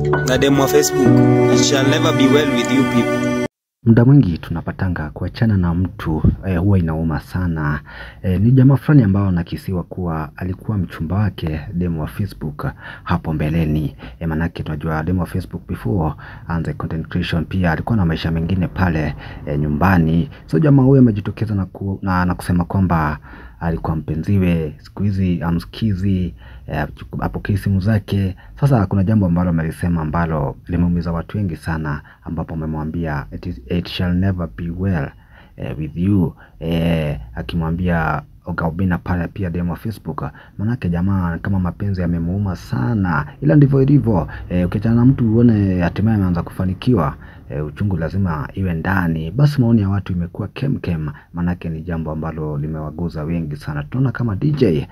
na demu wa Facebook. It shall never be well with you people. Muda mwingi tunapatanga kuachana na mtu eh, huwa inauma sana. Eh, ni jamaa fulani ambao anakisiwa kuwa alikuwa mchumba wake demu wa Facebook hapo mbeleni. Eh, manake tunajua demu wa Facebook before anze content creation pia alikuwa na maisha mengine pale eh, nyumbani. So jamaa huyo amejitokeza na, ku, na, na kusema kwamba alikuwa mpenziwe, siku hizi amsikizi, eh, apokei simu zake. Sasa kuna jambo ambalo amelisema ambalo limeumiza watu wengi sana, ambapo amemwambia it, is- it shall never be well eh, with you eh, akimwambia Ogaubina pale pia demo wa Facebook. Manake jamaa kama mapenzi yamemuuma sana, ila ndivyo ilivyo. Eh, ukiachana na mtu uone hatimaye ameanza kufanikiwa eh, uchungu lazima iwe ndani. Basi maoni ya watu imekuwa kemkem, manake ni jambo ambalo limewaguza wengi sana. Tunaona kama DJ eh,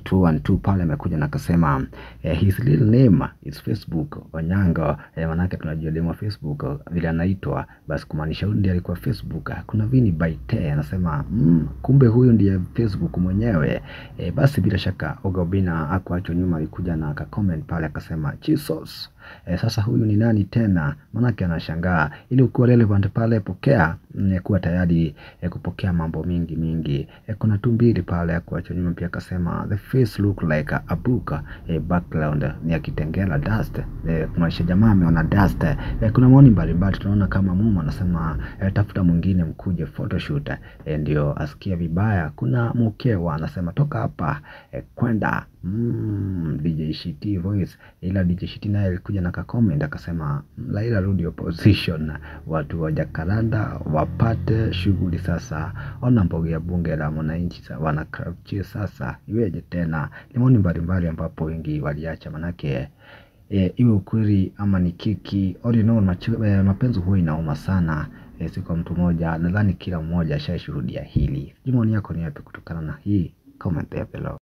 212 pale amekuja na akasema eh, his real name is Facebook Onyango eh, manake tunajua demo wa Facebook vile anaitwa, basi kumaanisha huyu ndiye alikuwa Facebook. Kuna Vini Baite anasema mm, kumbe huyu ndiye Facebook mwenyewe eh, basi bila shaka Oga Obinna akuachwa nyuma, alikuja na akacomment pale akasema Jesus E, sasa huyu ni nani tena? Manake anashangaa. Ili ukuwa relevant pale, pokea mm, kuwa tayari e, kupokea mambo mingi mingi. E, kuna tu mbili pale ya kuacha nyuma, pia akasema the face look like a book e, background ni ya Kitengela dust e, kumaanisha jamaa ameona dust e, kuna maoni mbalimbali tunaona kama Mumu anasema e, tafuta mwingine mkuje photoshoot e, ndio asikia vibaya. Kuna Mukewa anasema toka hapa e, kwenda mm, DJ Shiti voice, ila DJ Shiti naye alikuja na kakomend akasema Laila rudi opposition, watu wa Jakaranda wapate shughuli sasa. Ona mboga ya bunge la mwananchi sa- wanakrauchie sasa, iweje tena? Ni maoni mbalimbali ambapo wengi waliacha manake e, iwe ukweli ama ni kiki all in all, macho- eh, mapenzi huwa inauma sana e, si kwa mtu mmoja. Nadhani kila mmoja ashashuhudia hili. Sijui maoni yako ni yapi kutokana na hii comment ya below.